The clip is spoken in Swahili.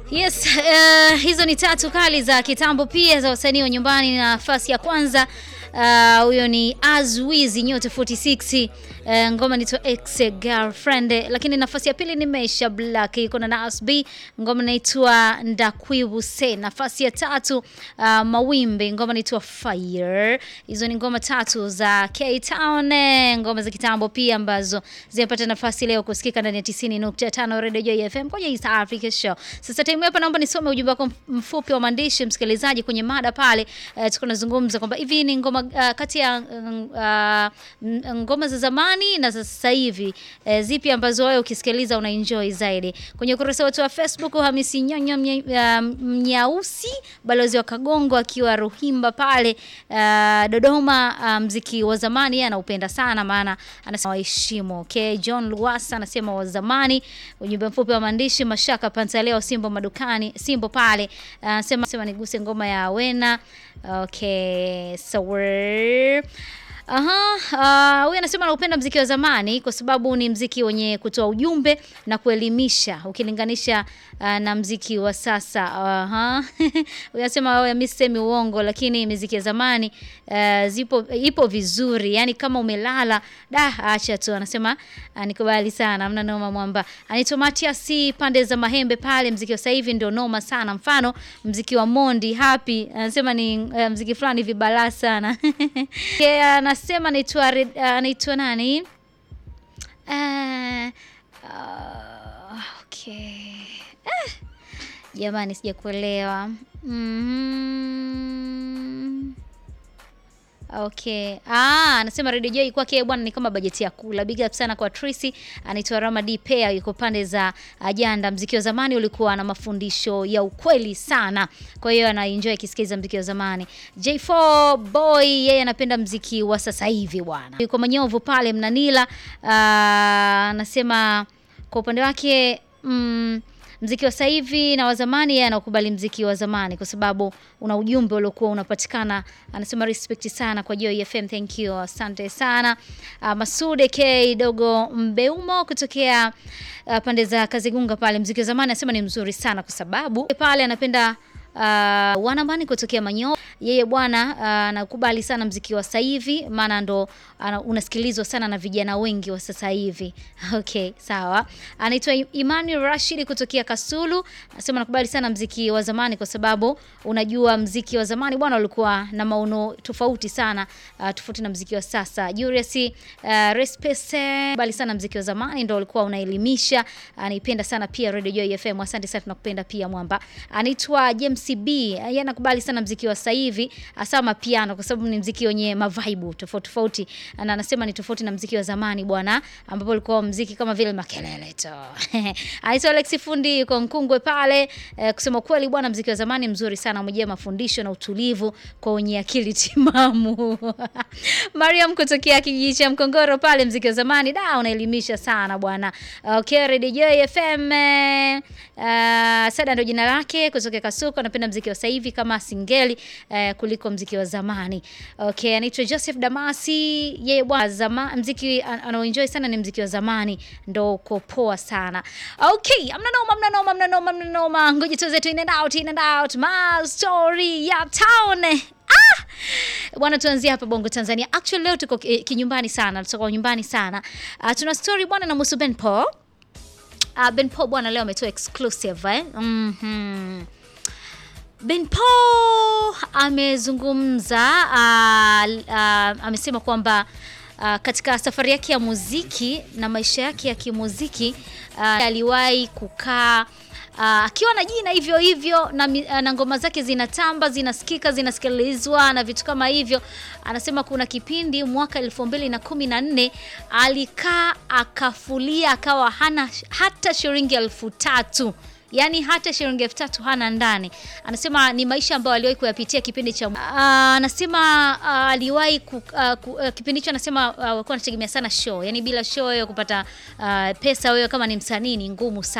Yes, uh, hizo ni tatu kali za kitambo pia za wasanii wa nyumbani. Nafasi ya kwanza huyo uh, ni Azwizi Nyota 46 uh, ngoma inaitwa Ex Girlfriend, lakini nafasi ya pili ni Mesha Black iko na Nas B, ngoma inaitwa Ndakwibuse. Nafasi ya tatu uh, Mawimbi, ngoma inaitwa Fire. Hizo ni ngoma tatu za K Town, ngoma za kitambo pia ambazo zimepata nafasi leo kusikika ndani ya 90.5 Radio Joy FM kwenye East Africa Show. Sasa time hapa naomba nisome ujumbe wako mfupi wa maandishi msikilizaji, kwenye mada pale uh, tuko nazungumza kwamba hivi ni ngoma uh, kati ya uh, ngoma za zamani na za sasa hivi uh, zipi ambazo wewe ukisikiliza una enjoy zaidi? Kwenye ukurasa wetu wa Facebook, Hamisi Nyonyo Mnyausi uh, balozi wa Kagongo akiwa Ruhimba pale uh, Dodoma, uh, mziki wa zamani yeye anaupenda sana, maana anasema waheshimu. Okay, John Luasa anasema wa zamani. Ujumbe mfupi wa maandishi Mashaka Pantaleo Simbo madukani Simbo pale anasema uh, sema niguse ngoma ya Wena. Okay, so we're Aha, uh, huyu anasema anaupenda mziki wa zamani kwa sababu ni mziki wenye kutoa ujumbe na kuelimisha ukilinganisha uh, na mziki wa sasa. Aha. Huyu anasema wewe, mimi sisemi uongo, lakini mziki ya zamani uh, zipo ipo vizuri. Yaani kama umelala, da acha tu. Anasema uh, nikubali sana. Hamna noma mwamba. Anaitwa Matias pande za Mahembe pale, mziki wa sasa hivi ndio noma sana. Mfano mziki wa Mondi Happy anasema ni uh, mziki fulani vibala sana. Yeah, sema anaitwa anaitwa nani? Uh, uh, okay. Eh, jamani sijakuelewa. mm-hmm. Okay. Ah, anasema Radio Joy kwake bwana ni kama bajeti ya kula. Big up sana kwa Tracy. Anaitwa Rama D Pair yuko pande za Ajanda. Mziki wa zamani ulikuwa na mafundisho ya ukweli sana. Kwa hiyo ana enjoy kisikiza mziki wa zamani. J4 Boy yeye anapenda mziki wa sasa hivi bwana. Yuko Manyovu pale Mnanila. Anasema kwa upande wake mm, mziki wa sasa hivi na wa zamani, yeye anakubali mziki wa zamani kwa sababu una ujumbe uliokuwa unapatikana. Anasema respect sana kwa Joy FM, thank you, asante sana. Uh, Masude K dogo Mbeumo kutokea uh, pande za Kazigunga pale, mziki wa zamani anasema ni mzuri sana kwa sababu pale anapenda Uh, wanamani kutokea Manyo, yeye bwana anakubali uh, sana mziki wa sasa hivi, maana ndo uh, unasikilizwa sana na vijana wengi wa sasa hivi. Okay, sawa. Anaitwa Imani Rashid kutokea Kasulu, anasema nakubali sana mziki wa zamani kwa sababu unajua mziki wa zamani bwana ulikuwa na maono tofauti sana, uh, tofauti na mziki wa sasa. Julius uh, Respese bali sana mziki wa zamani ndo ulikuwa unaelimisha. Anaipenda sana pia Radio Joy FM, asante sana, tunakupenda pia mwamba. Anaitwa James CB yeye anakubali sana mziki wa sasa hivi hasa mapiano kwa sababu ni mziki wenye mavaibu tofauti tofauti, na anasema ni tofauti na mziki wa zamani bwana, ambapo ulikuwa mziki kama vile makelele tu. Aitwa Alex Fundi yuko Nkungwe pale. E, kusema kweli bwana, mziki wa zamani mzuri sana, umejaa mafundisho na utulivu kwa wenye akili timamu. Mariam kutokea kijiji cha Mkongoro pale, mziki wa zamani da unaelimisha sana bwana. Okay, Radio Joy FM uh, Sada ndio jina lake kutoka Kasuko napenda mziki wa sasa hivi kama singeli eh, kuliko mziki wa zamani. Okay, anaitwa Joseph Damasi, yeye bwana zama mziki anaoenjoy sana ni mziki wa zamani ndo uko poa sana. Okay, amna noma, amna noma, amna noma, amna noma. Ngoja tuze tu in and out, in and out. My story ya town. Ah! Bwana tuanzie hapa Bongo Tanzania. Actually leo tuko kinyumbani sana, tuko nyumbani sana. Uh, tuna story bwana na Musu Ben Paul. Uh, Ben Paul bwana leo ametoa exclusive eh? Mhm. Ben Paul amezungumza uh, uh, amesema kwamba uh, katika safari yake ya muziki na maisha yake ya kimuziki uh, aliwahi kukaa akiwa uh, na jina hivyo hivyo na, na ngoma zake zinatamba zinasikika zinasikilizwa na vitu kama hivyo. Anasema kuna kipindi mwaka elfu mbili na kumi na nne alikaa akafulia akawa hana hata shilingi elfu tatu yaani hata shilingi elfu tatu hana ndani. Anasema ni maisha ambayo aliwahi kuyapitia kipindi cha uh, anasema uh, aliwahi uh, uh, kipindi hicho anasema uh, walikuwa anategemea sana show, yaani bila show wewe kupata uh, pesa wewe kama ni msanii ni ngumu sana.